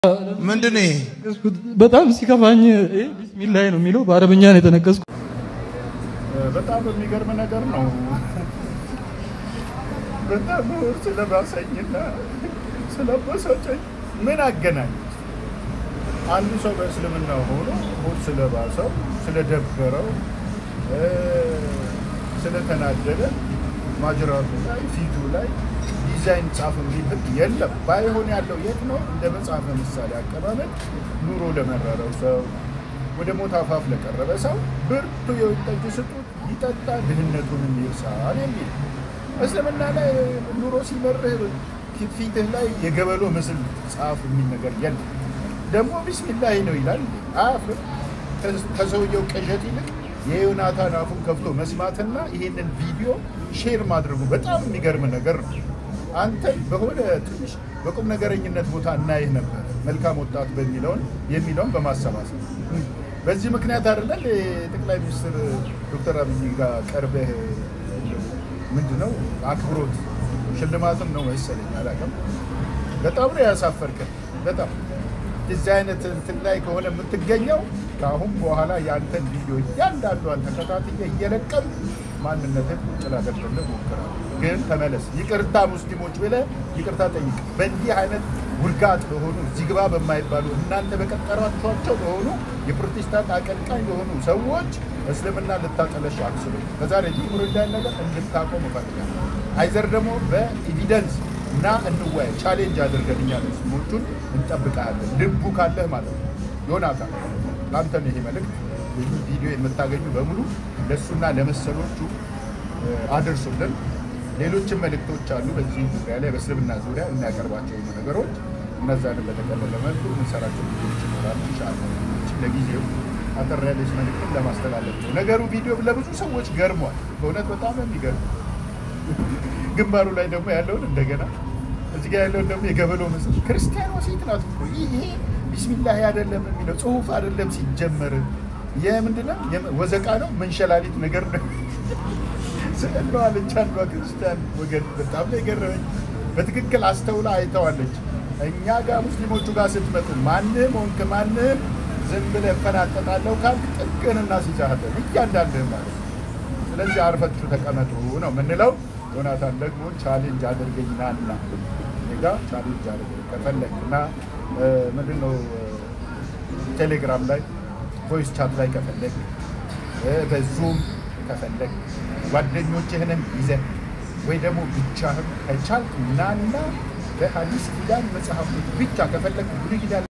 ምንድን ነው ይሄ? በጣም ሲከፋኝ ቢስሚላህ ነው የሚለው በአረብኛ ነው የተነቀስኩት። በጣም የሚገርም ነገር ነው። በጣም ስለባሰኝና ስለበሰጨኝ ምን አገናኝ? አንዱ ሰው በእስልምና ሆኖ ሆድ ስለባሰው ስለደበረው ስለተናደደ ማጅራቱ ላይ ፊቱ ላይ ዲዛይን ጻፍ የሚብል የለም። ባይሆን ያለው የት ነው? እንደ መጽሐፈ ምሳሌ አቀማመጥ ኑሮ ለመረረው ሰው ወደ ሞት አፋፍ ለቀረበ ሰው ብርቱ የወይን ጠጅ ስጡት ይጠጣ ድህነቱንም ይርሳል የሚል እስልምና ላይ ኑሮ ሲመርህ ፊትህ ላይ የገበሎ ምስል ጻፍ የሚል ነገር የለም። ደግሞ ቢስሚላህ ነው ይላል። አያፍርም? ከሰውየው ቅዠት ይልቅ የዮናታን አፉን ከፍቶ መስማትና ይሄንን ቪዲዮ ሼር ማድረጉ በጣም የሚገርም ነገር ነው። አንተ በሆነ ትንሽ በቁም ነገረኝነት ቦታ እናይህ ነበር መልካም ወጣት በሚለውን የሚለውን በማሰባሰብ በዚህ ምክንያት አይደለም የጠቅላይ ሚኒስትር ዶክተር አብይ ጋር ቀርበህ ምንድን ነው አክብሮት ሽልማትም ነው መሰለኝ አላውቅም። በጣም ነው ያሳፈርከን። በጣም እዚህ አይነት እንትን ላይ ከሆነ የምትገኘው ከአሁን በኋላ የአንተን ቪዲዮ እያንዳንዷን ተከታትዬ እየለቀም ማንነትን ጭላገድልህ ሞክራለሁ። ግን ተመለስ፣ ይቅርታ ሙስሊሞች ብለህ ይቅርታ ጠይቅ። በእንዲህ አይነት ውርጋጥ ለሆኑ እዚህ ግባ በማይባሉ እናንተ በቀጠሯቸኋቸው ለሆኑ የፕሮቴስታንት አቀንቃኝ ለሆኑ ሰዎች እስልምና ልታጠለሽ አትችሉ። ከዛሬ ጀምሮ እንዳይን ነገር እንድታቆም እፈልጋለሁ። አይዘር ደግሞ በኤቪደንስ እና እንወያይ ቻሌንጅ አድርገን እኛ ሙስሊሞቹን እንጠብቃለን። ልቡ ካለህ ማለት ነው። ዮናታን ለአንተ ነው ይሄ መልእክት። ይህ ቪዲዮ የምታገኙ በሙሉ ለእሱና ለመሰሎቹ አድርሱልን። ሌሎችም መልእክቶች አሉ በዚህ ዙሪያ ላይ በእስልምና ዙሪያ የሚያቀርባቸው ነገሮች እነዛንም በተቀለለ መልኩ የምንሰራቸው ቪዲዮዎች ይኖራሉ። ኢንሻላህ ለጊዜው አጠር ያለች መልእክትን ለማስተላለፍ ነው። ነገሩ ቪዲዮ ለብዙ ሰዎች ገርሟል። በእውነት በጣም የሚገርም ግንባሩ ላይ ደግሞ ያለውን እንደገና እዚህ ጋር ያለውን ደግሞ የገበሎ ምስል ክርስቲያኗ ሴት ናት እኮ ይሄ ቢስሚላህ አይደለም የሚለው ጽሁፍ አይደለም ሲጀመር የምንድነው ወዘቃ ነው መንሸላሊት ነገር ነው ስዕለዋለች አንዷ ክርስቲያን ወገን በጣም ነው የገረመኝ በትክክል አስተውላ አይተዋለች እኛ ጋር ሙስሊሞቹ ጋር ስትመጡ ማንም ሆንክ ማንም ዝም ብለህ እፈናጠጣለሁ ካልክ ጥቅን እናስይዛለን እያንዳንድህ ማለት ነው ስለዚህ አርፈችሁ ተቀመጡ ነው የምንለው ዮናታን ደግሞ ቻሌንጅ አድርገኝ ናና ጋ ቻሌንጅ አድርገኝ ከፈለግ እና ምንድን ነው ቴሌግራም ላይ ቮይስ ቻት ላይ ከፈለግ በዙም ከፈለግ ጓደኞችህንም ይዘህ ወይ ደግሞ ብቻህም ከቻልክ ናና በሀዲስ ኪዳን መጽሐፎች ብቻ ከፈለግ ብሉይ ኪዳን